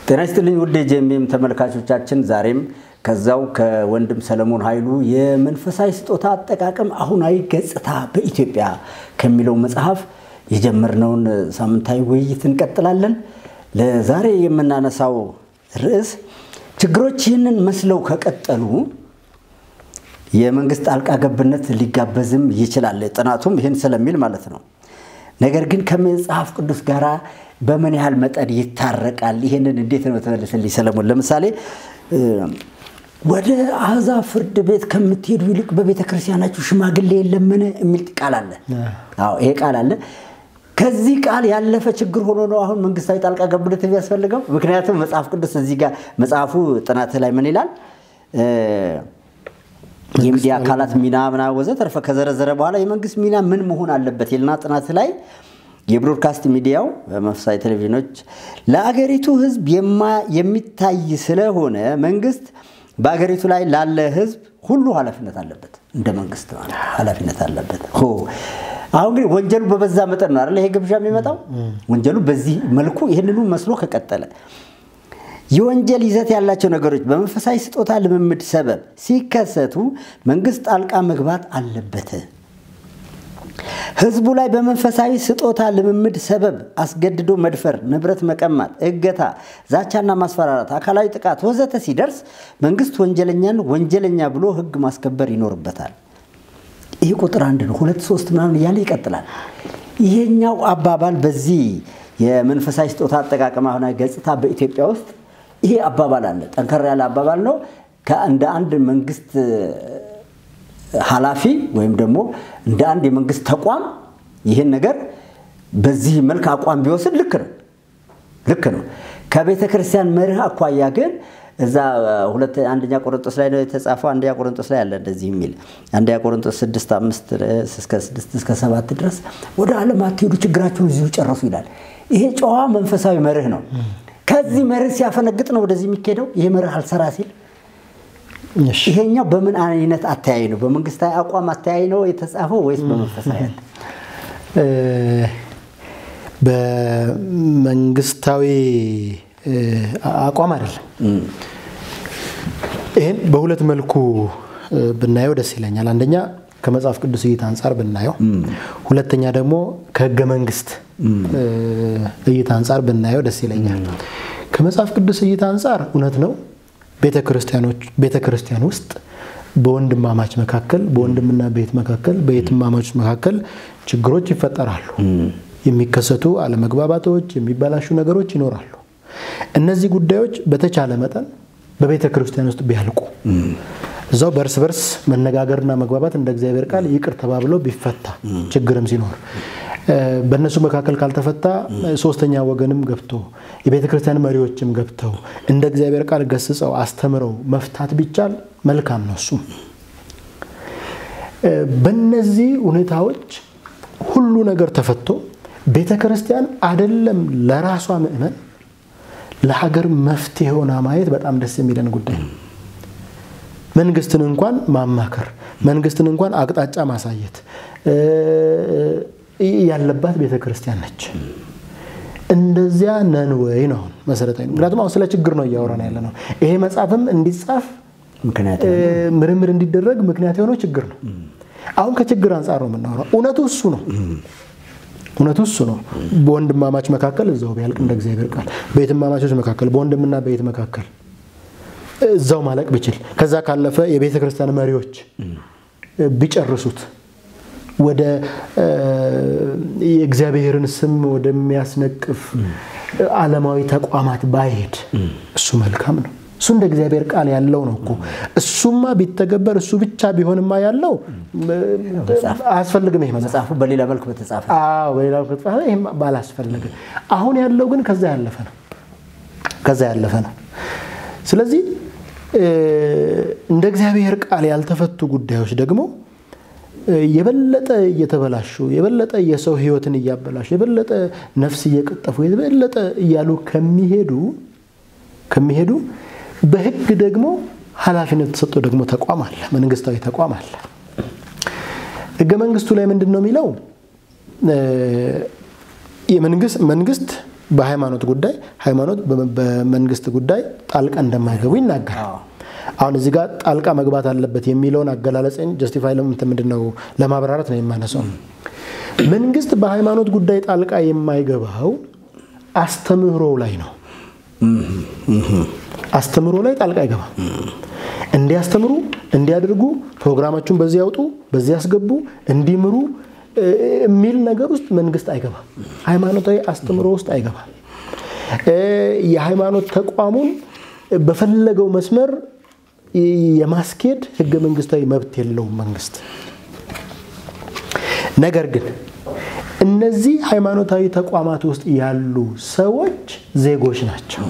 ጤና ይስጥልኝ ውድ የጄኤምኤም ተመልካቾቻችን፣ ዛሬም ከዛው ከወንድም ሰለሞን ኃይሉ የመንፈሳዊ ስጦታ አጠቃቀም አሁናዊ ገጽታ በኢትዮጵያ ከሚለው መጽሐፍ የጀመርነውን ሳምንታዊ ውይይት እንቀጥላለን። ለዛሬ የምናነሳው ርዕስ ችግሮች ይህንን መስለው ከቀጠሉ የመንግስት ጣልቃ ገብነት ሊጋበዝም ይችላል። ጥናቱም ይህን ስለሚል ማለት ነው። ነገር ግን ከመጽሐፍ ቅዱስ ጋር በምን ያህል መጠን ይታረቃል? ይህንን እንዴት ነው ተመልስልኝ ሰለሞን። ለምሳሌ ወደ አሕዛብ ፍርድ ቤት ከምትሄዱ ይልቅ በቤተ ክርስቲያናችሁ ሽማግሌ የለምን የሚል ቃል አለ። አዎ ይሄ ቃል አለ። ከዚህ ቃል ያለፈ ችግር ሆኖ ነው አሁን መንግስታዊ ጣልቃ ገብነት የሚያስፈልገው። ምክንያቱም መጽሐፍ ቅዱስ እዚህ ጋር መጽሐፉ ጥናት ላይ ምን ይላል? የሚዲያ አካላት ሚና ምናምን ወዘተርፈ ከዘረዘረ በኋላ የመንግስት ሚና ምን መሆን አለበት ይልና ጥናት ላይ የብሮድካስት ሚዲያው በመንፈሳዊ ቴሌቪዥኖች ለአገሪቱ ሕዝብ የሚታይ ስለሆነ መንግስት በአገሪቱ ላይ ላለ ሕዝብ ሁሉ ኃላፊነት አለበት። እንደ መንግስት ማለት ኃላፊነት አለበት። አሁን ግን ወንጀሉ በበዛ መጠን ነው አይደል ይሄ ግብዣ የሚመጣው። ወንጀሉ በዚህ መልኩ ይህንኑ መስሎ ከቀጠለ የወንጀል ይዘት ያላቸው ነገሮች በመንፈሳዊ ስጦታ ልምምድ ሰበብ ሲከሰቱ መንግስት ጣልቃ መግባት አለበት። ህዝቡ ላይ በመንፈሳዊ ስጦታ ልምምድ ሰበብ አስገድዶ መድፈር፣ ንብረት መቀማት፣ እገታ፣ ዛቻና ማስፈራራት፣ አካላዊ ጥቃት ወዘተ ሲደርስ መንግስት ወንጀለኛን ወንጀለኛ ብሎ ህግ ማስከበር ይኖርበታል። ይህ ቁጥር አንድ ነው። ሁለት ሶስት ምናምን እያለ ይቀጥላል። ይሄኛው አባባል በዚህ የመንፈሳዊ ስጦታ አጠቃቀም አሁናዊ ገጽታ በኢትዮጵያ ውስጥ ይሄ አባባል አለ። ጠንከር ያለ አባባል ነው። እንደ አንድ መንግስት ኃላፊ ወይም ደግሞ እንደ አንድ የመንግስት ተቋም ይህን ነገር በዚህ መልክ አቋም ቢወስድ ልክ ነው ልክ ነው። ከቤተ ክርስቲያን መርህ አኳያ ግን እዛ ሁለት አንደኛ ቆሮንጦስ ላይ ነው የተጻፈው። አንደኛ ቆሮንጦስ ላይ አለ እንደዚህ የሚል አንደኛ ቆሮንጦስ ስድስት አምስት እስከ ስድስት እስከ ሰባት ድረስ ወደ ዓለም አትሄዱ ችግራችሁን እዚሁ ጨረሱ ይላል። ይሄ ጨዋ መንፈሳዊ መርህ ነው። ከዚህ መርህ ሲያፈነግጥ ነው ወደዚህ የሚካሄደው። ይሄ መርህ አልሰራ ሲል ይሄኛው በምን አይነት አተያይ ነው? በመንግስታዊ አቋም አተያይ ነው የተጻፈው ወይስ በመንፈሳዊ? በመንግስታዊ አቋም አይደለም። ይህን በሁለት መልኩ ብናየው ደስ ይለኛል። አንደኛ ከመጽሐፍ ቅዱስ እይታ አንጻር ብናየው፣ ሁለተኛ ደግሞ ከህገ መንግስት እይታ አንጻር ብናየው ደስ ይለኛል። ከመጽሐፍ ቅዱስ እይታ አንጻር እውነት ነው ቤተ ክርስቲያን ውስጥ በወንድማማች መካከል በወንድምና ቤት መካከል በየትማማቾች መካከል ችግሮች ይፈጠራሉ። የሚከሰቱ አለመግባባቶች፣ የሚበላሹ ነገሮች ይኖራሉ። እነዚህ ጉዳዮች በተቻለ መጠን በቤተ ክርስቲያን ውስጥ ቢያልቁ እዛው በእርስ በርስ መነጋገርና መግባባት እንደ እግዚአብሔር ቃል ይቅር ተባብሎ ቢፈታ ችግርም ሲኖር በእነሱ መካከል ካልተፈታ ሶስተኛ ወገንም ገብቶ የቤተ ክርስቲያን መሪዎችም ገብተው እንደ እግዚአብሔር ቃል ገስጸው አስተምረው መፍታት ቢቻል መልካም ነው። እሱም በእነዚህ ሁኔታዎች ሁሉ ነገር ተፈቶ ቤተ ክርስቲያን አይደለም ለራሷ ምእመን ለሀገር መፍትሄ ሆና ማየት በጣም ደስ የሚለን ጉዳይ ነው። መንግስትን እንኳን ማማከር፣ መንግስትን እንኳን አቅጣጫ ማሳየት ያለባት ቤተ ክርስቲያን ነች። እንደዚያ ነን ወይ ነው መሰረታዊ። ምክንያቱም አሁን ስለ ችግር ነው እያወራን ያለ ነው። ይሄ መጽሐፍም እንዲጻፍ ምርምር እንዲደረግ ምክንያት የሆነው ችግር ነው። አሁን ከችግር አንጻር ነው የምናወራው። እውነቱ እሱ ነው። እውነቱ እሱ ነው። በወንድማማች መካከል እዛው ቢያልቅ እንደ እግዚአብሔር ቃል፣ በየትማማቾች መካከል፣ በወንድምና በየት መካከል እዛው ማለቅ ቢችል፣ ከዛ ካለፈ የቤተ ክርስቲያን መሪዎች ቢጨርሱት ወደ የእግዚአብሔርን ስም ወደሚያስነቅፍ ዓለማዊ ተቋማት ባይሄድ እሱ መልካም ነው። እሱ እንደ እግዚአብሔር ቃል ያለው ነው እኮ። እሱማ ቢተገበር እሱ ብቻ ቢሆንማ ያለው አያስፈልግም። ይሄ መጽሐፉ በሌላ መልክ በተጻፈ በሌላ መልክ በተጻፈ ይሄም ባላስፈለገ። አሁን ያለው ግን ከዛ ያለፈ ነው፣ ከዛ ያለፈ ነው። ስለዚህ እንደ እግዚአብሔር ቃል ያልተፈቱ ጉዳዮች ደግሞ የበለጠ እየተበላሹ የበለጠ የሰው ሕይወትን እያበላሹ የበለጠ ነፍስ እየቀጠፉ የበለጠ እያሉ ከሚሄዱ ከሚሄዱ በሕግ ደግሞ ኃላፊነት ተሰጠው ደግሞ ተቋም አለ፣ መንግስታዊ ተቋም አለ። ሕገ መንግስቱ ላይ ምንድን ነው የሚለው? መንግስት በሃይማኖት ጉዳይ ሃይማኖት በመንግስት ጉዳይ ጣልቃ እንደማይገቡ ይናገራል። አሁን እዚህ ጋር ጣልቃ መግባት አለበት የሚለውን አገላለጽን ጀስቲፋይ ምንድን ነው ለማብራራት ነው የማነሳው። መንግስት በሃይማኖት ጉዳይ ጣልቃ የማይገባው አስተምህሮ ላይ ነው። አስተምህሮ ላይ ጣልቃ አይገባም። እንዲያስተምሩ፣ እንዲያደርጉ፣ ፕሮግራማችሁን በዚህ ያውጡ፣ በዚህ ያስገቡ፣ እንዲምሩ የሚል ነገር ውስጥ መንግስት አይገባም። ሃይማኖታዊ አስተምህሮ ውስጥ አይገባም። የሃይማኖት ተቋሙን በፈለገው መስመር የማስኬድ ህገ መንግስታዊ መብት የለውም መንግስት። ነገር ግን እነዚህ ሃይማኖታዊ ተቋማት ውስጥ ያሉ ሰዎች ዜጎች ናቸው።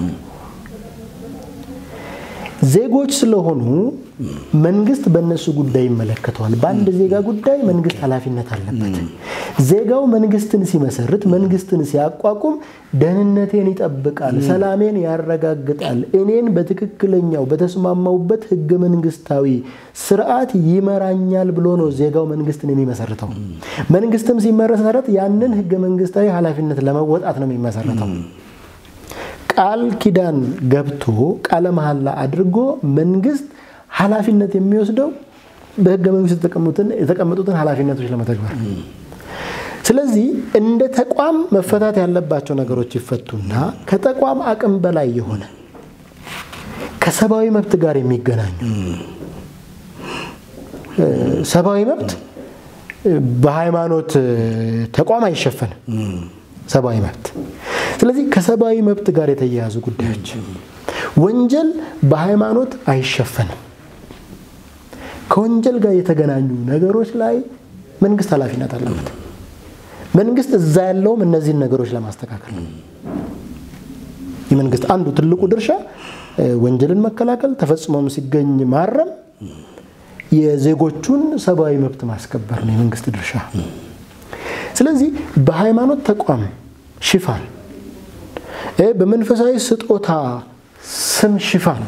ዜጎች ስለሆኑ መንግስት በእነሱ ጉዳይ ይመለከተዋል። በአንድ ዜጋ ጉዳይ መንግስት ኃላፊነት አለበት። ዜጋው መንግስትን ሲመሰርት፣ መንግስትን ሲያቋቁም ደህንነቴን ይጠብቃል፣ ሰላሜን ያረጋግጣል፣ እኔን በትክክለኛው በተስማማውበት ህገ መንግስታዊ ስርዓት ይመራኛል ብሎ ነው ዜጋው መንግስትን የሚመሰርተው። መንግስትም ሲመሰረት ያንን ህገ መንግስታዊ ኃላፊነት ለመወጣት ነው የሚመሰረተው። ቃል ኪዳን ገብቶ ቃለ መሐላ አድርጎ መንግስት ኃላፊነት የሚወስደው በህገ መንግስት የተቀመጡትን ኃላፊነቶች ለመተግበር። ስለዚህ እንደ ተቋም መፈታት ያለባቸው ነገሮች ይፈቱና ከተቋም አቅም በላይ የሆነ ከሰብአዊ መብት ጋር የሚገናኙ ሰብአዊ መብት በሃይማኖት ተቋም አይሸፈንም። ሰብአዊ መብት ስለዚህ ከሰብአዊ መብት ጋር የተያያዙ ጉዳዮች ወንጀል በሃይማኖት አይሸፈንም። ከወንጀል ጋር የተገናኙ ነገሮች ላይ መንግስት ኃላፊነት አለበት። መንግስት እዛ ያለውም እነዚህን ነገሮች ለማስተካከል ነው። የመንግስት አንዱ ትልቁ ድርሻ ወንጀልን መከላከል፣ ተፈጽሞም ሲገኝ ማረም፣ የዜጎቹን ሰብአዊ መብት ማስከበር ነው የመንግስት ድርሻ። ስለዚህ በሃይማኖት ተቋም ሽፋን በመንፈሳዊ ስጦታ ስም ሽፋን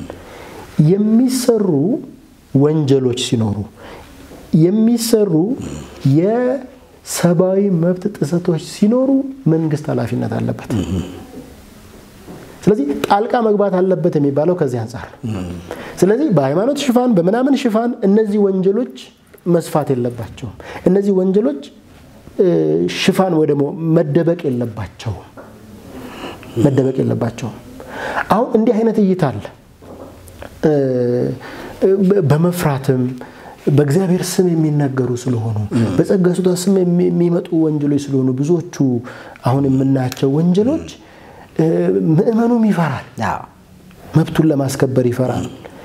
የሚሰሩ ወንጀሎች ሲኖሩ የሚሰሩ የሰብአዊ መብት ጥሰቶች ሲኖሩ መንግስት ኃላፊነት አለበት። ስለዚህ ጣልቃ መግባት አለበት የሚባለው ከዚህ አንጻር ነው። ስለዚህ በሃይማኖት ሽፋን በምናምን ሽፋን እነዚህ ወንጀሎች መስፋት የለባቸውም። እነዚህ ወንጀሎች ሽፋን ወይ ደግሞ መደበቅ የለባቸውም መደበቅ የለባቸውም። አሁን እንዲህ አይነት እይታ አለ። በመፍራትም በእግዚአብሔር ስም የሚነገሩ ስለሆኑ በጸጋ ስጦታ ስም የሚመጡ ወንጀሎች ስለሆኑ ብዙዎቹ አሁን የምናያቸው ወንጀሎች ምዕመኑም ይፈራል፣ መብቱን ለማስከበር ይፈራል።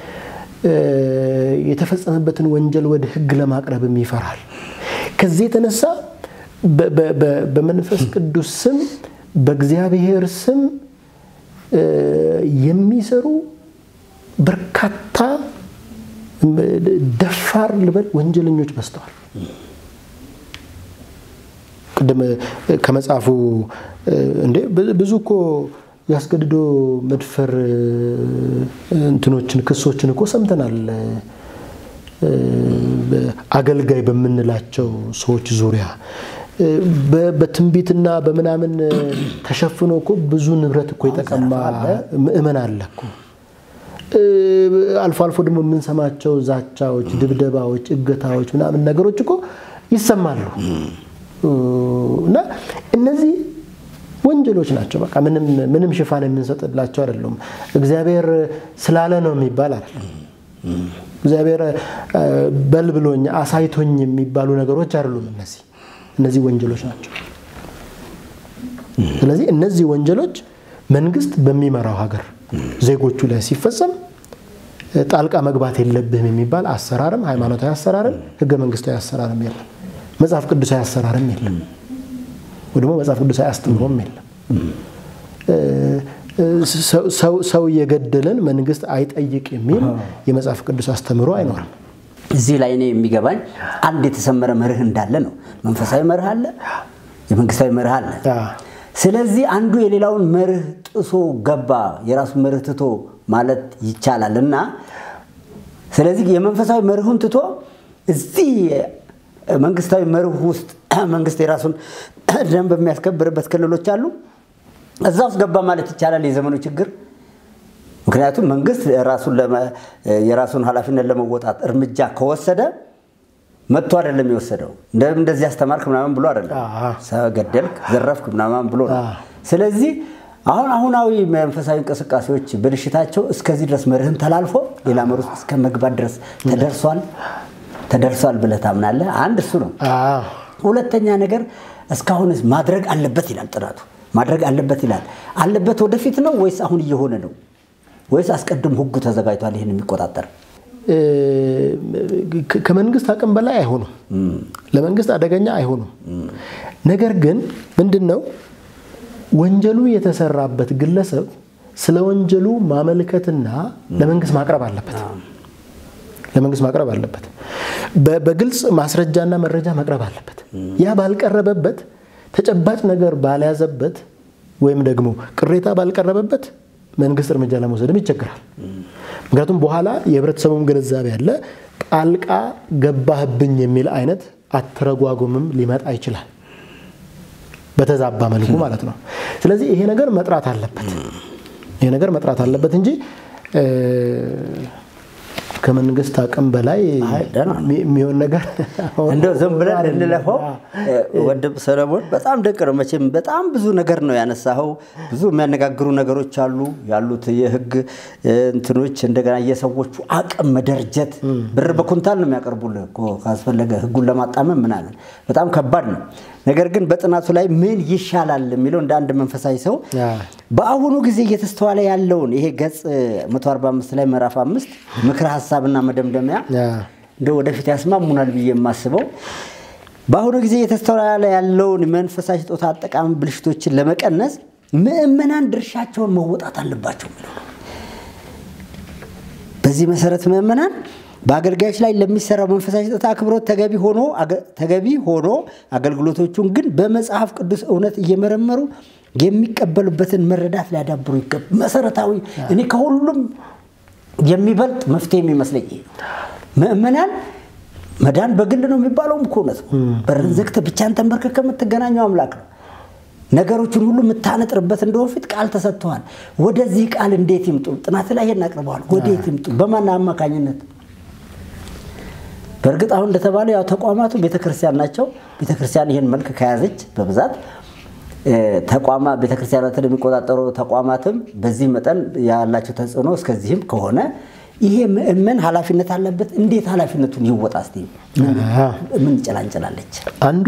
የተፈጸመበትን ወንጀል ወደ ሕግ ለማቅረብም ይፈራል። ከዚህ የተነሳ በመንፈስ ቅዱስ ስም በእግዚአብሔር ስም የሚሰሩ በርካታ ደፋር ልበል ወንጀለኞች በዝተዋል። ቅድም ከመጽሐፉ እንዴ ብዙ እኮ ያስገድዶ መድፈር እንትኖችን ክሶችን እኮ ሰምተናል። አገልጋይ በምንላቸው ሰዎች ዙሪያ በትንቢትና በምናምን ተሸፍኖ እኮ ብዙ ንብረት እኮ የተቀማ ምእመን አለ እኮ። አልፎ አልፎ ደግሞ የምንሰማቸው ዛቻዎች፣ ድብደባዎች፣ እገታዎች ምናምን ነገሮች እኮ ይሰማሉ እና እነዚህ ወንጀሎች ናቸው። በቃ ምንም ሽፋን የምንሰጥላቸው አይደሉም። እግዚአብሔር ስላለ ነው የሚባል አይደለም። እግዚአብሔር በል ብሎኝ አሳይቶኝ የሚባሉ ነገሮች አይደሉም። እነዚህ እነዚህ ወንጀሎች ናቸው። ስለዚህ እነዚህ ወንጀሎች መንግስት በሚመራው ሀገር ዜጎቹ ላይ ሲፈጸም ጣልቃ መግባት የለብህም የሚባል አሰራርም ሃይማኖታዊ አሰራርም ህገ መንግስታዊ አሰራርም የለም። መጽሐፍ ቅዱሳዊ አሰራርም የለም። ወይ ደግሞ መጽሐፍ ቅዱሳዊ አስተምሮም የለም። ሰው እየገደለን መንግስት አይጠይቅ የሚል የመጽሐፍ ቅዱስ አስተምሮ አይኖርም። እዚህ ላይ እኔ የሚገባኝ አንድ የተሰመረ መርህ እንዳለ ነው። መንፈሳዊ መርህ አለ፣ የመንግስታዊ መርህ አለ። ስለዚህ አንዱ የሌላውን መርህ ጥሶ ገባ የራሱን መርህ ትቶ ማለት ይቻላል እና ስለዚህ የመንፈሳዊ መርሁን ትቶ እዚህ መንግስታዊ መርህ ውስጥ መንግስት የራሱን ደንብ የሚያስከብርበት ክልሎች አሉ እዛ ውስጥ ገባ ማለት ይቻላል የዘመኑ ችግር። ምክንያቱም መንግስት ራሱን ለመ- የራሱን ኃላፊነት ለመወጣት እርምጃ ከወሰደ መጥቶ አይደለም የወሰደው እንደ- እንደዚህ አስተማርክ ምናምን ብሎ አይደለም አዎ። ሰ- ገደልክ፣ ዘረፍክ ምናምን ብሎ ነው። አዎ። ስለዚህ አሁን አሁናዊ መንፈሳዊ እንቅስቃሴዎች ብልሽታቸው እስከዚህ ድረስ መርህን ተላልፎ ሌላ መር ውስጥ እስከ መግባት ድረስ ተደርሷል ተደርሷል ብለህ ታምናለህ? አንድ እሱ ነው። አዎ። ሁለተኛ ነገር እስካሁንስ ማድረግ አለበት ይላል ጥናቱ። ማድረግ አለበት ይላል። አለበት ወደፊት ነው ወይስ አሁን እየሆነ ነው ወይስ አስቀድሞ ህጉ ተዘጋጅቷል ይህን የሚቆጣጠር? እ፣ ከ- ከመንግስት አቅም በላይ አይሆኑም። ለመንግስት አደገኛ አይሆኑም። ነገር ግን ምንድን ነው ወንጀሉ የተሰራበት ግለሰብ ስለ ወንጀሉ ማመልከትና ለመንግስት ማቅረብ አለበት። ለመንግስት ማቅረብ አለበት። በ- በግልጽ ማስረጃና መረጃ መቅረብ አለበት። ያ ባልቀረበበት ተጨባጭ ነገር ባልያዘበት ወይም ደግሞ ቅሬታ ባልቀረበበት መንግስት እርምጃ ለመውሰድም ይቸግራል። ምክንያቱም በኋላ የህብረተሰቡም ግንዛቤ ያለ ጣልቃ ገባህብኝ የሚል አይነት አተረጓጉምም ሊመጣ ይችላል። በተዛባ መልኩ ማለት ነው። ስለዚህ ይሄ ነገር መጥራት አለበት። ይሄ ነገር መጥራት አለበት እንጂ እ፣ ከመንግስት አቅም በላይ አይ፣ ደህና ነው። የሚ- የሚሆን ነገር እንደው ዝም ብለን አይደለም። እንለፈው። ወንድም ሰለሞን በጣም ደቅ ነው መቼም በጣም ብዙ ነገር ነው ያነሳኸው። ብዙ የሚያነጋግሩ ነገሮች አሉ ያሉት የህግ እንትኖች፣ እንደገና የሰዎቹ አቅም መደርጀት። ብር በኩንታል ነው የሚያቀርቡልህ እኮ ካስፈለገ ህጉን ለማጣመም ምናምን በጣም ከባድ ነው። ነገር ግን በጥናቱ ላይ ምን ይሻላል የሚለው እንደ አንድ መንፈሳዊ ሰው ያ። በአሁኑ ጊዜ እየተስተዋለ ያለውን ይሄ ገጽ 145 ላይ ምዕራፍ አምስት ምክረ ሀሳብና መደምደሚያ ያ። እንደ ወደፊት ያስማሙናል ብዬ የማስበው በአሁኑ ጊዜ እየተስተዋለ ያለውን መንፈሳዊ ስጦታ አጠቃሚ ብልሽቶችን ለመቀነስ ምዕመናን ድርሻቸውን መወጣት አለባቸው የሚለው ነው። በዚህ መሰረት ምዕመናን በአገልጋዮች ላይ ለሚሰራው መንፈሳዊ ስጦታ አክብሮት ተገቢ ሆኖ ተገቢ ሆኖ አገልግሎቶቹን ግን በመጽሐፍ ቅዱስ እውነት እየመረመሩ የሚቀበሉበትን መረዳት ሊያዳብሩ ይገባ። መሰረታዊ እኔ ከሁሉም የሚበልጥ መፍትሄ የሚመስለኝ ይሄ ነው። ምዕመናን መዳን በግል ነው የሚባለውም እኮ እውነት ነው። በርን ዘግተህ ብቻህን ተንበርክከህ የምትገናኘው አምላክ ነው። ነገሮችን ሁሉ የምታነጥርበት እንደሆነ ፊት ቃል ተሰጥተዋል። ወደዚህ ቃል እንዴት ይምጡ? ጥናት ላይ ይሄን አቅርበዋል። ወዴት ይምጡ? በማን አማካኝነት? በእርግጥ አሁን እንደተባለው ያው ተቋማቱ ቤተክርስቲያን ናቸው። ቤተክርስቲያን ይህን መልክ ከያዘች በብዛት ተቋማ ቤተክርስቲያናትን የሚቆጣጠሩ ተቋማትም በዚህ መጠን ያላቸው ተጽዕኖ እስከዚህም ከሆነ ይሄ ምእመን ኃላፊነት አለበት። እንዴት ኃላፊነቱን ይወጣ? እስቲ ምን ጭላንጭላለች? አንዱ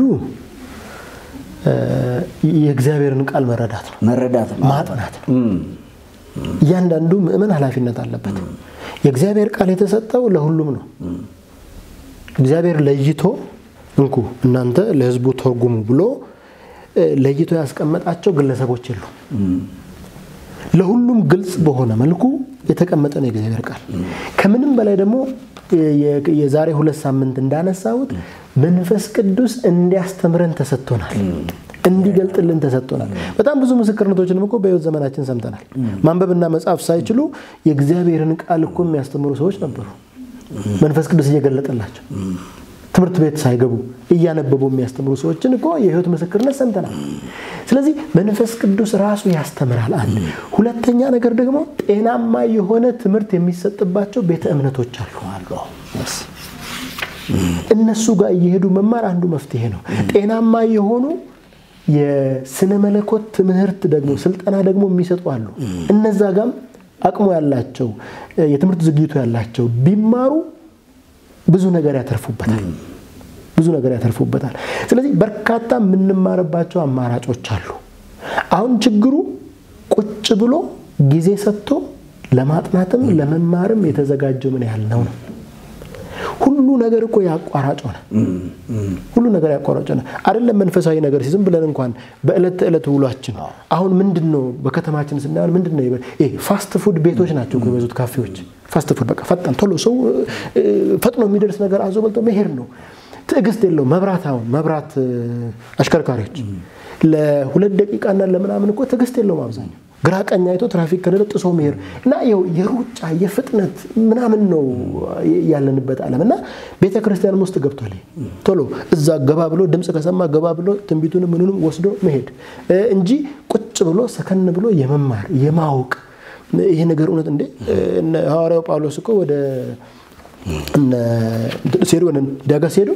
የእግዚአብሔርን ቃል መረዳት ነው፣ መረዳት ነው፣ ማጥናት ነው። እያንዳንዱ ምእመን ኃላፊነት አለበት። የእግዚአብሔር ቃል የተሰጠው ለሁሉም ነው። እግዚአብሔር ለይቶ እንኩ እናንተ ለሕዝቡ ተርጉሙ ብሎ ለይቶ ያስቀመጣቸው ግለሰቦች የሉ። ለሁሉም ግልጽ በሆነ መልኩ የተቀመጠ ነው የእግዚአብሔር ቃል። ከምንም በላይ ደግሞ የዛሬ ሁለት ሳምንት እንዳነሳሁት መንፈስ ቅዱስ እንዲያስተምረን ተሰጥቶናል፣ እንዲገልጥልን ተሰጥቶናል። በጣም ብዙ ምስክርነቶችንም እኮ በሕይወት ዘመናችን ሰምተናል። ማንበብና መጻፍ ሳይችሉ የእግዚአብሔርን ቃል እኮ የሚያስተምሩ ሰዎች ነበሩ። መንፈስ ቅዱስ እየገለጠላቸው ትምህርት ቤት ሳይገቡ እያነበቡ የሚያስተምሩ ሰዎችን እኮ የህይወት ምስክርነት ሰምተናል። ስለዚህ መንፈስ ቅዱስ ራሱ ያስተምራል። አንድ ሁለተኛ ነገር ደግሞ ጤናማ የሆነ ትምህርት የሚሰጥባቸው ቤተ እምነቶች አሉ። እነሱ ጋር እየሄዱ መማር አንዱ መፍትሄ ነው። ጤናማ የሆኑ የስነ መለኮት ትምህርት ደግሞ ስልጠና ደግሞ የሚሰጡ አሉ። እነዛ ጋም አቅሙ ያላቸው የትምህርት ዝግጅቱ ያላቸው ቢማሩ ብዙ ነገር ያተርፉበታል። ብዙ ነገር ያተርፉበታል። ስለዚህ በርካታ የምንማርባቸው አማራጮች አሉ። አሁን ችግሩ ቁጭ ብሎ ጊዜ ሰጥቶ ለማጥናትም ለመማርም የተዘጋጀው ምን ያህል ነው ነው። ሁሉ ነገር እኮ ያቋራጭ ሆነ። ሁሉ ነገር ያቋራጭ ሆነ። አይደለም መንፈሳዊ ነገር ዝም ብለን እንኳን በዕለት ተዕለት ውሏችን አሁን ምንድን ነው በከተማችን ስናየው ምንድን ነው ፋስት ፉድ ቤቶች ናቸው የበዙት ካፌዎች ፋስት ፉድ በቃ ፈጣን ቶሎ ሰው ፈጥኖ የሚደርስ ነገር አዞ በልቶ መሄድ ነው። ትዕግስት የለው። መብራት አሁን መብራት አሽከርካሪዎች ለሁለት ደቂቃና ለምናምን እኮ ትዕግስት የለውም። አብዛኛው ግራ ቀኝ አይቶ ትራፊክ ከሌለ ጥሶ መሄድ እና ይኸው የሩጫ የፍጥነት ምናምን ነው ያለንበት ዓለም እና ቤተ ክርስቲያንም ውስጥ ገብቷል። ቶሎ እዛ ገባ ብሎ ድምፅ ከሰማ ገባ ብሎ ትንቢቱንም ምኑንም ወስዶ መሄድ እንጂ ቁጭ ብሎ ሰከን ብሎ የመማር የማወቅ ይሄ ነገር እውነት እንዴ ሐዋርያው ጳውሎስ እኮ ወደ ሲሄዱ ወደ ዳጋ ሲሄዱ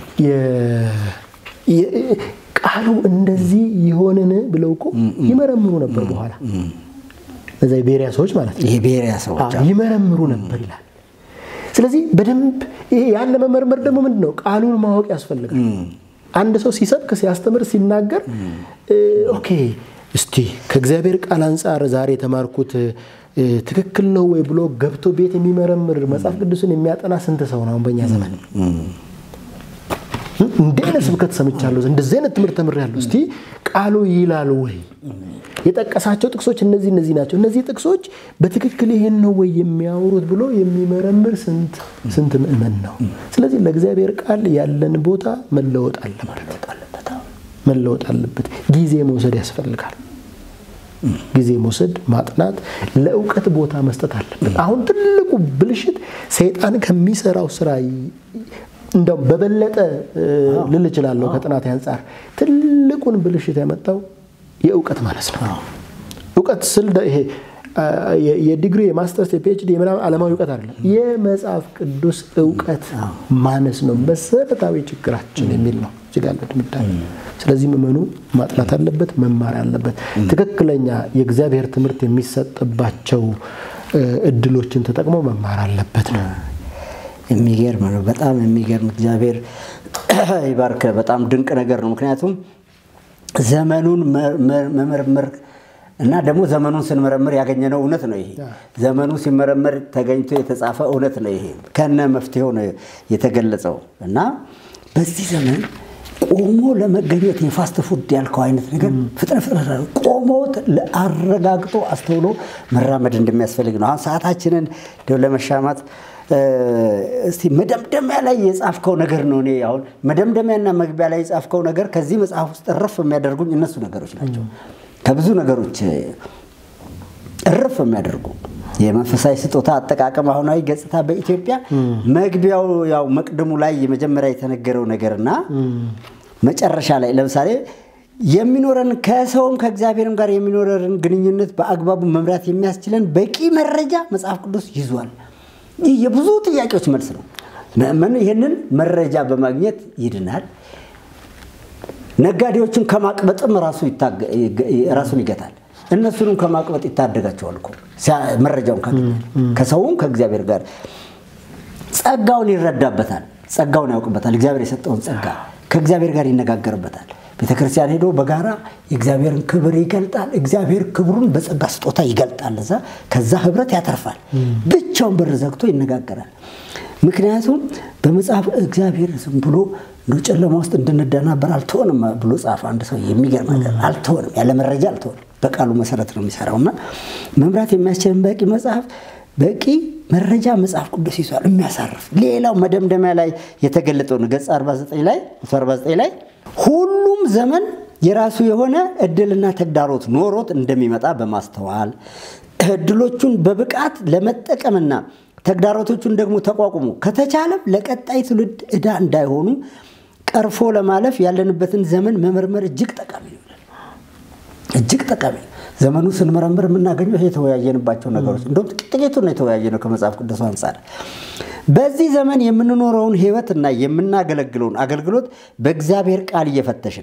ቃሉ እንደዚህ የሆንን ብለው እኮ ይመረምሩ ነበር። በኋላ እዛ የቤሪያ ሰዎች ማለት ነው የቤሪያ ሰዎች ይመረምሩ ነበር ይላል። ስለዚህ በደንብ ያን ለመመርመር ደግሞ ምንድን ነው ቃሉን ማወቅ ያስፈልጋል። አንድ ሰው ሲሰብክ፣ ሲያስተምር፣ ሲናገር ኦኬ እስቲ ከእግዚአብሔር ቃል አንጻር ዛሬ የተማርኩት ትክክል ነው ወይ ብሎ ገብቶ ቤት የሚመረምር መጽሐፍ ቅዱስን የሚያጠና ስንት ሰው ነው በእኛ ዘመን? እንዲህ አይነት ስብከት ሰምቻለሁ፣ እንደዚህ አይነት ትምህርት ተምሬያለሁ። እስቲ ቃሉ ይላል ወይ? የጠቀሳቸው ጥቅሶች እነዚህ እነዚህ ናቸው። እነዚህ ጥቅሶች በትክክል ይሄን ነው ወይ የሚያወሩት ብሎ የሚመረምር ስንት ስንት ምእመን ነው? ስለዚህ ለእግዚአብሔር ቃል ያለን ቦታ መለወጥ አለበት መለወጥ አለበት። ጊዜ መውሰድ ያስፈልጋል። ጊዜ መውሰድ፣ ማጥናት፣ ለእውቀት ቦታ መስጠት አለበት። አሁን ትልቁ ብልሽት ሰይጣን ከሚሰራው ስራ እንደውም በበለጠ ልል እችላለሁ ከጥናት አንጻር ትልቁን ብልሽት ያመጣው የእውቀት ማነስ ነው። እውቀት ስል ይሄ የዲግሪ የማስተርስ የፒኤችዲ የምናምን ዓለማዊ እውቀት አይደለም፣ የመጽሐፍ ቅዱስ እውቀት ማነስ ነው መሰረታዊ ችግራችን የሚል ነው እዚህ ጋር ድምዳሜ። ስለዚህ ምዕመኑ ማጥናት አለበት፣ መማር አለበት። ትክክለኛ የእግዚአብሔር ትምህርት የሚሰጥባቸው እድሎችን ተጠቅሞ መማር አለበት ነው። የሚገርም ነው። በጣም የሚገርም እግዚአብሔር ይባርከ። በጣም ድንቅ ነገር ነው። ምክንያቱም ዘመኑን መመርመር እና ደግሞ ዘመኑን ስንመረምር ያገኘነው እውነት ነው። ይሄ ዘመኑ ሲመረመር ተገኝቶ የተጻፈ እውነት ነው። ይሄ ከነ መፍትሄው ነው የተገለጸው እና በዚህ ዘመን ቆሞ ለመገኘት የፋስት ፉድ ያልከው አይነት ነገር ፍጥነት ፍጥነት ቆሞ አረጋግጦ አስተውሎ መራመድ እንደሚያስፈልግ ነው። አሁን ሰዓታችንን ለመሻማት እስቲ መደምደሚያ ላይ የጻፍከው ነገር ነው። እኔ አሁን መደምደሚያና መግቢያ ላይ የጻፍከው ነገር ከዚህ መጽሐፍ ውስጥ እረፍ የሚያደርጉኝ እነሱ ነገሮች ናቸው። ከብዙ ነገሮች እረፍ የሚያደርጉ የመንፈሳዊ ስጦታ አጠቃቀም አሁናዊ ገጽታ በኢትዮጵያ መግቢያው ያው መቅድሙ ላይ የመጀመሪያ የተነገረው ነገርና መጨረሻ ላይ ለምሳሌ የሚኖረን ከሰውም ከእግዚአብሔርም ጋር የሚኖረን ግንኙነት በአግባቡ መምራት የሚያስችለን በቂ መረጃ መጽሐፍ ቅዱስ ይዟል። ይህ የብዙ ጥያቄዎች መልስ ነው። ምእመኑ ይህንን መረጃ በማግኘት ይድናል። ነጋዴዎችን ከማቅበጥም ራሱን ይገታል። እነሱንም ከማቅበጥ ይታደጋቸዋል እኮ መረጃውን ካገኘ ከሰውም ከእግዚአብሔር ጋር ጸጋውን ይረዳበታል። ጸጋውን ያውቅበታል። እግዚአብሔር የሰጠውን ጸጋ ከእግዚአብሔር ጋር ይነጋገርበታል። ቤተ ክርስቲያን ሄዶ በጋራ የእግዚአብሔርን ክብር ይገልጣል። እግዚአብሔር ክብሩን በጸጋ ስጦታ ይገልጣል። እዛ ከዛ ህብረት ያተርፋል። ብቻውን በር ዘግቶ ይነጋገራል። ምክንያቱም በመጽሐፍ እግዚአብሔር ዝም ብሎ እንደ ጨለማ ውስጥ እንድንደናበር አልተሆንም ብሎ ጻፈ። አንድ ሰው የሚገርም ነገር አልተሆንም፣ ያለ መረጃ አልተሆንም። በቃሉ መሰረት ነው የሚሰራው እና መምራት የሚያስችልን በቂ መጽሐፍ በቂ መረጃ መጽሐፍ ቅዱስ ይዟል፣ የሚያሳርፍ ሌላው መደምደሚያ ላይ የተገለጠው ነው። ገጽ 49 ላይ 49 ላይ ሁሉም ዘመን የራሱ የሆነ እድልና ተግዳሮት ኖሮት እንደሚመጣ በማስተዋል እድሎቹን በብቃት ለመጠቀምና ተግዳሮቶቹን ደግሞ ተቋቁሞ ከተቻለም ለቀጣይ ትውልድ ዕዳ እንዳይሆኑ ቀርፎ ለማለፍ ያለንበትን ዘመን መመርመር እጅግ ጠቃሚ ነው። እጅግ ጠቃሚ ዘመኑ ስንመረምር የምናገኘው የተወያየንባቸው ነገሮች እንደውም ጥቂቱን ነው የተወያየነው ከመጽሐፍ ቅዱስ አንጻር። በዚህ ዘመን የምንኖረውን ሕይወትና የምናገለግለውን አገልግሎት በእግዚአብሔር ቃል እየፈተሽን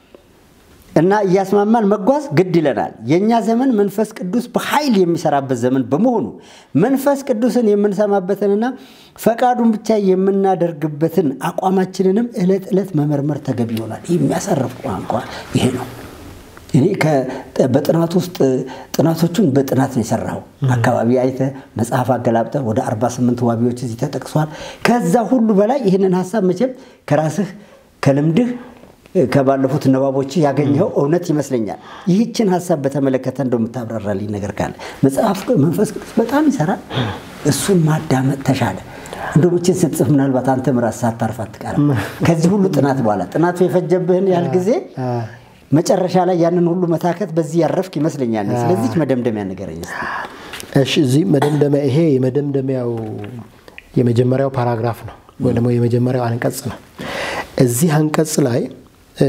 እና እያስማማን መጓዝ ግድ ይለናል። የእኛ ዘመን መንፈስ ቅዱስ በኃይል የሚሰራበት ዘመን በመሆኑ መንፈስ ቅዱስን የምንሰማበትንና ፈቃዱን ብቻ የምናደርግበትን አቋማችንንም ዕለት ዕለት መመርመር ተገቢ ይሆናል። ይህ የሚያሳርፍ ቋንቋ ይሄ ነው። እኔ በጥናት ውስጥ ጥናቶቹን በጥናት ነው የሰራው። አካባቢ አይተ መጽሐፍ አገላብጠ ወደ 48 ዋቢዎች እዚህ ተጠቅሷል። ከዛ ሁሉ በላይ ይህንን ሀሳብ መቼም ከራስህ ከልምድህ ከባለፉት ንባቦች ያገኘው እውነት ይመስለኛል። ይህችን ሀሳብ በተመለከተ እንደምታብራራልኝ ነገር ካለ መጽሐፍ መንፈስ ቅዱስ በጣም ይሰራል። እሱን ማዳመጥ ተሻለ። እንደሞችን ስትጽፍ ምናልባት አንተም ራስህ ሳታርፍ አትቀርም። ከዚህ ሁሉ ጥናት በኋላ ጥናቱ የፈጀብህን ያህል ጊዜ መጨረሻ ላይ ያንን ሁሉ መታከት በዚህ ያረፍክ ይመስለኛል። ስለዚህ መደምደሚያ ንገረኝ እስኪ። እሺ እዚህ መደምደሚያ ይሄ የመደምደሚያው የመጀመሪያው ፓራግራፍ ነው ወይ ደግሞ የመጀመሪያው አንቀጽ ነው። እዚህ አንቀጽ ላይ እ፣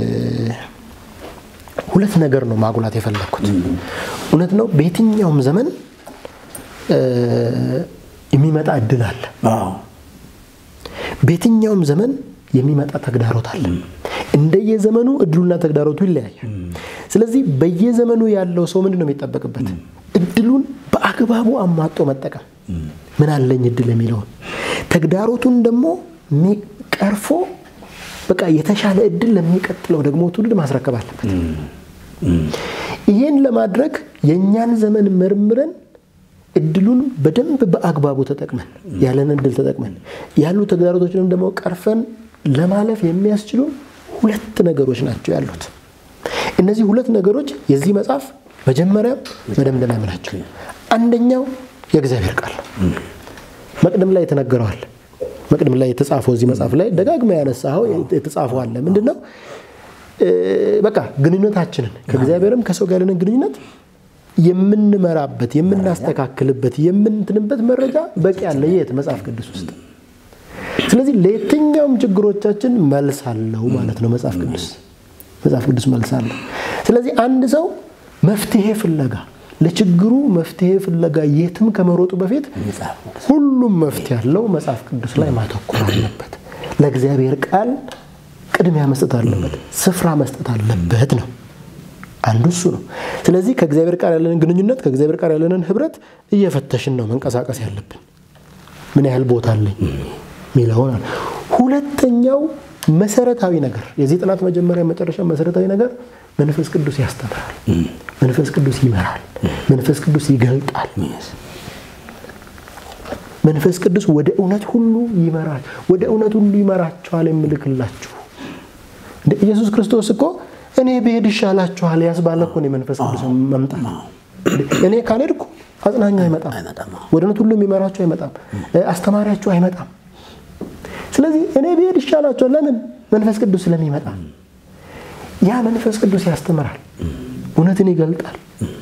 ሁለት ነገር ነው ማጉላት የፈለግኩት። እውነት ነው በየትኛውም ዘመን እ፣ የሚመጣ እድል አለ። አዎ በየትኛውም ዘመን የሚመጣ ተግዳሮት አለ። እንደየዘመኑ እድሉና ተግዳሮቱ ይለያያል። ስለዚህ በየዘመኑ ያለው ሰው ምንድን ነው የሚጠበቅበት? እድሉን በአግባቡ አሟጦ መጠቀም። ምን አለኝ እድል የሚለውን ተግዳሮቱን ደግሞ ሚ- ቀርፎ በቃ የተሻለ እድል ለሚቀጥለው ደግሞ ትውልድ ማስረከብ አለበት። ይህን ለማድረግ የእኛን ዘመን መርምረን እድሉን በደንብ በአግባቡ ተጠቅመን ያለን እድል ተጠቅመን ያሉ ተግዳሮቶችንም ደግሞ ቀርፈን ለማለፍ የሚያስችሉ ሁለት ነገሮች ናቸው ያሉት። እነዚህ ሁለት ነገሮች የዚህ መጽሐፍ መጀመሪያ መደምደሚያም ናቸው። አንደኛው የእግዚአብሔር ቃል ነው። መቅደም ላይ የተነገረዋል። መቅደም ላይ የተጻፈው እዚህ መጽሐፍ ላይ ደጋግመ ያነሳኸው የተጻፈው አለ። ምንድን ነው? እ፣ በቃ ግንኙነታችንን ከእግዚአብሔርም ከሰው ጋር ያለንን ግንኙነት የምንመራበት የምናስተካክልበት የምንትንበት መረጃ በቂ አለ። የት መጽሐፍ ቅዱስ ውስጥ። ስለዚህ ለየትኛውም ችግሮቻችን መልስ አለው ማለት ነው መጽሐፍ ቅዱስ መጽሐፍ ቅዱስ መልስ አለው። ስለዚህ አንድ ሰው መፍትሄ ፍለጋ ለችግሩ መፍትሄ ፍለጋ የትም ከመሮጡ በፊት መጽሐፍ ቅዱስ ሁሉም መፍትሄ ያለው መጽሐፍ ቅዱስ ላይ ማተኮር አለበት። ለእግዚአብሔር ቃል ቅድሚያ መስጠት አለበት፣ ስፍራ መስጠት አለበት ነው አንዱ እሱ ነው። ስለዚህ ከእግዚአብሔር ቃል ያለንን ግንኙነት ከእግዚአብሔር ቃል ያለንን ህብረት እየፈተሽን ነው መንቀሳቀስ ያለብን። ምን ያህል ቦታ አለኝ ሚለውን አለ። ሁለተኛው መሰረታዊ ነገር የዚህ ጥናት መጀመሪያ መጨረሻ መሰረታዊ ነገር መንፈስ ቅዱስ ያስተምራል፣ መንፈስ ቅዱስ ይመራል፣ መንፈስ ቅዱስ ይገልጣል። መንፈስ ቅዱስ ወደ እውነት ሁሉ ይመራል፣ ወደ እውነት ሁሉ ይመራቸዋል የምልክላችሁ እንደ ኢየሱስ ክርስቶስ እኮ እኔ ብሄድ ይሻላችኋል ያስባለ እኮ ነው የመንፈስ ቅዱስ መምጣት። እኔ ካልሄድኩ አጽናኙ አይመጣም፣ አይመጣም። ወደ እውነት ሁሉ የሚመራችሁ አይመጣም፣ አስተማሪያችሁ አይመጣም። ስለዚህ እኔ ብሄድ ይሻላችኋል። ለምን? መንፈስ ቅዱስ ስለሚመጣ። ያ መንፈስ ቅዱስ ያስተምራል፣ እውነትን ይገልጣል፣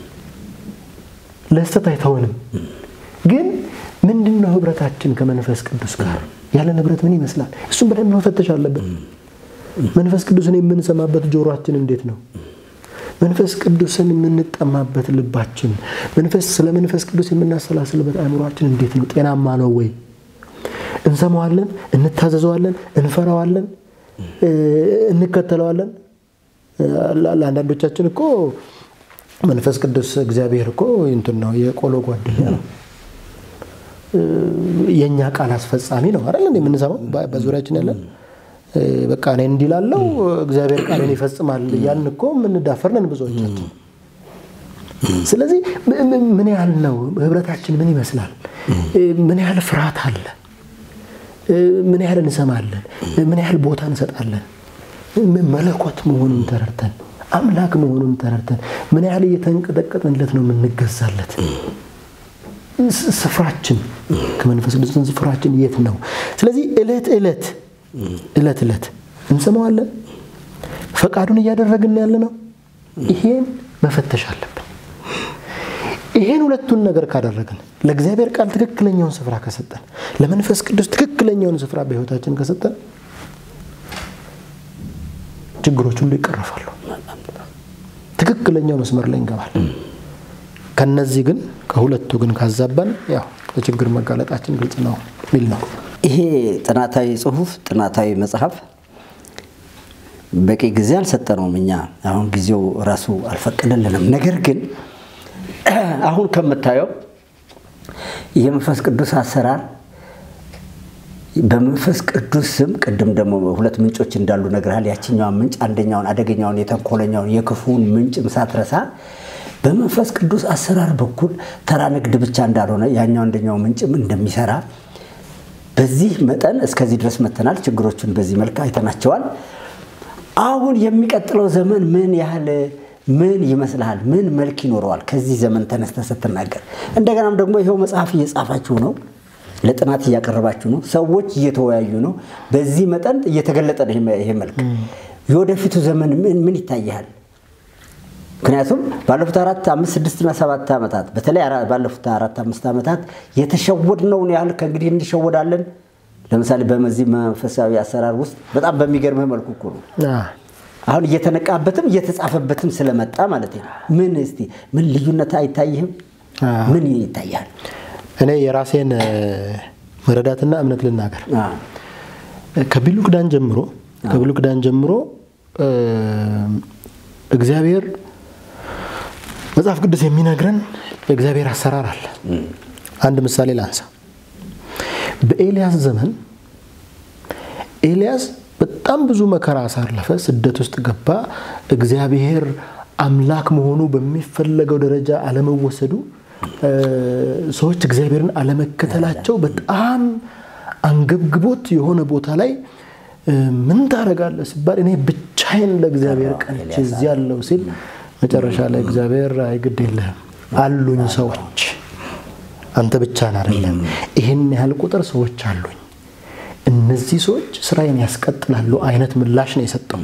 ለስተት አይተውንም። ግን ምንድን ነው ህብረታችን ከመንፈስ ቅዱስ ጋር ያለን ህብረት ምን ይመስላል? እሱም በደንብ መፈተሽ አለብን። መንፈስ ቅዱስን የምንሰማበት ጆሮአችን እንዴት ነው? መንፈስ ቅዱስን የምንጠማበት ልባችን፣ መንፈስ ስለ መንፈስ ቅዱስ የምናሰላስልበት አእምሯችን እንዴት ነው? ጤናማ ነው ወይ? እንሰማዋለን፣ እንታዘዘዋለን፣ እንፈራዋለን፣ እንከተለዋለን። ለአንዳንዶቻችን እኮ መንፈስ ቅዱስ እግዚአብሔር እኮ እንትን ነው የቆሎ ጓደኛ ነው የእኛ ቃል አስፈጻሚ ነው አይደል? የምንሰማው በዙሪያችን ያለን በቃ እኔ እንዲላለው እግዚአብሔር ቃልን ይፈጽማል ያን እኮ የምንዳፈርነን ብዙዎቻችን። ስለዚህ ምን ያህል ነው ህብረታችን? ምን ይመስላል? ምን ያህል ፍርሃት አለ? ምን ያህል እንሰማለን? ምን ያህል ቦታ እንሰጣለን? መለኮት መሆኑን ተረድተን አምላክ መሆኑን ተረድተን ምን ያህል እየተንቀጠቀጥንለት ነው የምንገዛለት? ስፍራችን ከመንፈስ ቅዱስ ስፍራችን የት ነው? ስለዚህ እለት እለት እለት እለት እንሰማዋለን። ፈቃዱን እያደረግን ያለ ነው። ይሄን መፈተሽ አለብን። ይሄን ሁለቱን ነገር ካደረግን ለእግዚአብሔር ቃል ትክክለኛውን ስፍራ ከሰጠን፣ ለመንፈስ ቅዱስ ትክክለኛውን ስፍራ በህይወታችን ከሰጠን ችግሮች ሁሉ ይቀረፋሉ። ትክክለኛው መስመር ላይ እንገባለን። ከነዚህ ግን ከሁለቱ ግን ካዛባን ያው ለችግር መጋለጣችን ግልጽ ነው የሚል ነው። ይሄ ጥናታዊ ጽሁፍ ጥናታዊ መጽሐፍ በቂ ጊዜ አልሰጠነውም። እኛ አሁን ጊዜው ራሱ አልፈቀደልንም። ነገር ግን አሁን ከምታየው የመንፈስ ቅዱስ አሰራር በመንፈስ ቅዱስ ስም ቅድም ደግሞ ሁለት ምንጮች እንዳሉ ነግርሃል። ያችኛውን ምንጭ አንደኛውን አደገኛውን የተንኮለኛውን የክፉውን ምንጭም ሳትረሳ በመንፈስ ቅዱስ አሰራር በኩል ተራ ንግድ ብቻ እንዳልሆነ ያኛው አንደኛው ምንጭም እንደሚሰራ በዚህ መጠን እስከዚህ ድረስ መተናል። ችግሮቹን በዚህ መልክ አይተናቸዋል። አሁን የሚቀጥለው ዘመን ምን ያህል ምን ይመስልሃል? ምን መልክ ይኖረዋል? ከዚህ ዘመን ተነስተ ስትናገር እንደገናም ደግሞ ይኸው መጽሐፍ እየጻፋችሁ ነው፣ ለጥናት እያቀረባችሁ ነው፣ ሰዎች እየተወያዩ ነው። በዚህ መጠን እየተገለጠ ነው ይሄ መልክ። የወደፊቱ ዘመን ምን ምን ይታይሃል? ምክንያቱም ባለፉት አራት አምስት ስድስትና ሰባት ዓመታት በተለይ አራ- ባለፉት አራት አምስት ዓመታት የተሸወድነውን ያህል ከእንግዲህ እንሸወዳለን። ለምሳሌ በዚህ መንፈሳዊ አሰራር ውስጥ በጣም በሚገርምህ መልኩ እኮ ነው አ፣ አሁን እየተነቃበትም እየተጻፈበትም ስለመጣ ማለት ነው። ምን እስቲ ምን ልዩነት አይታይህም? አ፣ ምን ይታያል? እኔ የራሴን እ፣ መረዳትና እምነት ልናገር። አ፣ ከብሉይ ኪዳን ጀምሮ ከብሉይ ኪዳን ጀምሮ እ፣ እግዚአብሔር መጽሐፍ ቅዱስ የሚነግረን የእግዚአብሔር አሰራር አለ። አንድ ምሳሌ ላንሳ። በኤልያስ ዘመን ኤልያስ በጣም ብዙ መከራ አሳለፈ፣ ስደት ውስጥ ገባ። እግዚአብሔር አምላክ መሆኑ በሚፈለገው ደረጃ አለመወሰዱ፣ እ፣ ሰዎች እግዚአብሔርን አለመከተላቸው በጣም አንገብግቦት የሆነ ቦታ ላይ እ፣ ምን ታደርጋለህ ሲባል እኔ ብቻዬን ለእግዚአብሔር ቀንቼ እዚህ ያለው ሲል መጨረሻ ላይ እግዚአብሔር አይ ግድ የለህም አሉኝ ሰዎች አንተ ብቻህን አይደለም፣ ይህን ያህል ቁጥር ሰዎች አሉኝ፣ እነዚህ ሰዎች ስራዬን ያስቀጥላሉ አይነት ምላሽ ነው የሰጠው።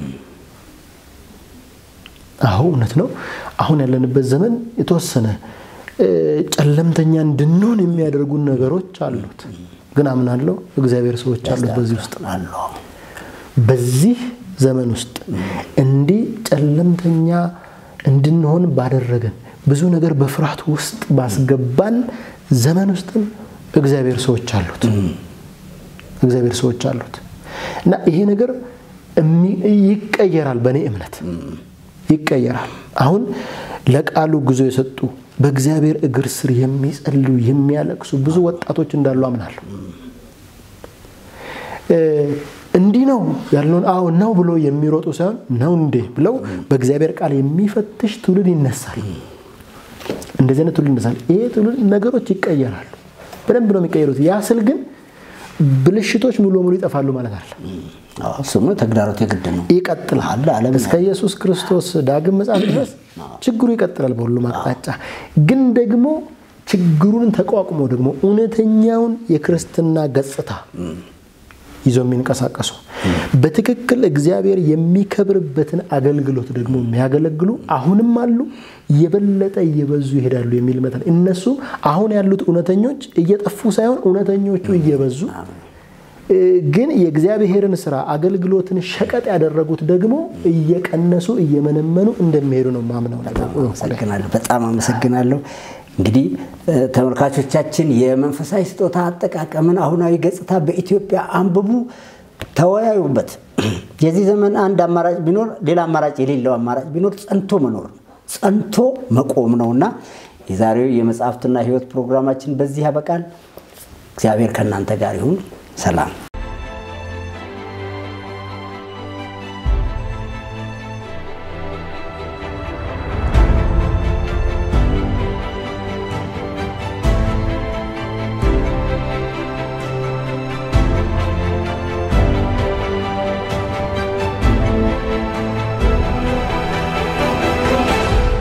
አሁ እውነት ነው። አሁን ያለንበት ዘመን የተወሰነ እ፣ ጨለምተኛ እንድንሆን የሚያደርጉን ነገሮች አሉት። ግን አምናለሁ እግዚአብሔር ሰዎች አሉት በዚህ ውስጥ አሉ። በዚህ ዘመን ውስጥ እንዲህ ጨለምተኛ እንድንሆን ባደረገን ብዙ ነገር በፍርሃት ውስጥ ባስገባን ዘመን ውስጥም እግዚአብሔር ሰዎች አሉት። እግዚአብሔር ሰዎች አሉት እና ይሄ ነገር እሚ- ይቀየራል። በእኔ እምነት ይቀየራል። አሁን ለቃሉ ጉዞ የሰጡ በእግዚአብሔር እግር ስር የሚጸልዩ የሚያለቅሱ ብዙ ወጣቶች እንዳሉ አምናለሁ። እ፣ እንዲህ ነው ያለውን አዎ ነው ብሎ የሚሮጡ ሳይሆን ነው እንዴ ብለው በእግዚአብሔር ቃል የሚፈትሽ ትውልድ ይነሳል። እንደዚህ አይነት ትውልድ ይነሳል። ይሄ ትውልድ ነገሮች ይቀየራሉ። በደንብ ነው የሚቀየሩት። ያ ስል ግን ብልሽቶች ሙሉ በሙሉ ይጠፋሉ ማለት አለ። አዎ፣ እሱም ተግዳሮት የግድ ነው። ይቀጥላል አለ ዓለም እስከ ኢየሱስ ክርስቶስ ዳግም ምጽአት ድረስ ችግሩ ይቀጥላል በሁሉም አቅጣጫ። ግን ደግሞ ችግሩን ተቋቁሞ ደግሞ እውነተኛውን የክርስትና ገጽታ ይዘው የሚንቀሳቀሱ በትክክል እግዚአብሔር የሚከብርበትን አገልግሎት ደግሞ የሚያገለግሉ አሁንም አሉ፣ የበለጠ እየበዙ ይሄዳሉ የሚል መጠን እነሱም አሁን ያሉት እውነተኞች እየጠፉ ሳይሆን እውነተኞቹ እየበዙ እ፣ ግን የእግዚአብሔርን ስራ አገልግሎትን ሸቀጥ ያደረጉት ደግሞ እየቀነሱ እየመነመኑ እንደሚሄዱ ነው ማምነው ነገር አመሰግናለሁ። በጣም አመሰግናለሁ። እንግዲህ እ፣ ተመልካቾቻችን የመንፈሳዊ ስጦታ አጠቃቀምን አሁናዊ ገጽታ በኢትዮጵያ አንብቡ፣ ተወያዩበት። የዚህ ዘመን አንድ አማራጭ ቢኖር ሌላ አማራጭ የሌለው አማራጭ ቢኖር ጸንቶ መኖር ነው፣ ጸንቶ መቆም ነውና የዛሬው የመጽሐፍትና ሕይወት ፕሮግራማችን በዚህ ያበቃል። እግዚአብሔር ከእናንተ ጋር ይሁን። ሰላም